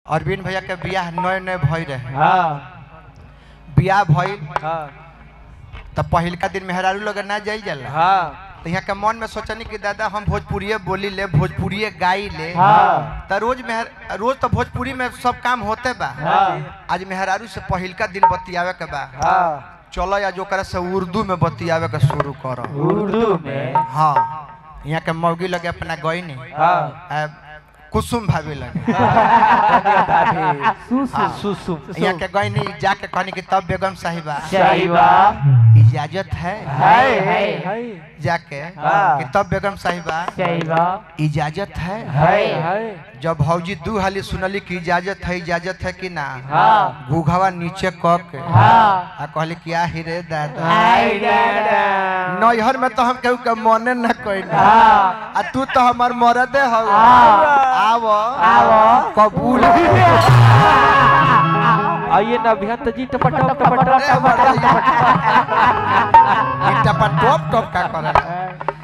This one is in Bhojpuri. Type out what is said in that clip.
अरविंद भैया के बियाह नए नए भई रहे हाँ बियाह भइल हाँ त पहिलका दिन मेहरारू लोग ना जाई जाला हाँ तो यहाँ के मन में सोचनी कि दादा हम भोजपुरिये बोली ले भोजपुरिये गाई ले हाँ। त रोज मेहर रोज तो भोजपुरी में सब काम होते बा हाँ। आज मेहरारू से पहिलका दिन बतियावे के बा हाँ चलो आज ओकरा से उर्दू में बतियावे के शुरू करो उर्दू में हाँ यहाँ के मौगी लगे अपना गई नहीं हाँ कुसुम भाभी लगे सुसुम सुसुम यहाँ के गई नहीं जाके कहनी कि तब बेगम साहिबा साहिबा इजाजत है है है जाके हाँ। कि तब बेगम साहिबा साहिबा इजाजत है है है जब भौजी दू हाली सुनली कि इजाजत है इजाजत है कि ना हाँ। गुघवा नीचे क के हाँ आ कहली कि आ रे दादा आई दादा नैहर में तो हम केहू के मने न कोई हाँ आ तू तो हमार मरदे हो हाँ। आव आव। कबूल आइए ना अभियंत जी टपटप टपटप अरे हमारा टपटप ये- ई टपा टॉप टॉप का करे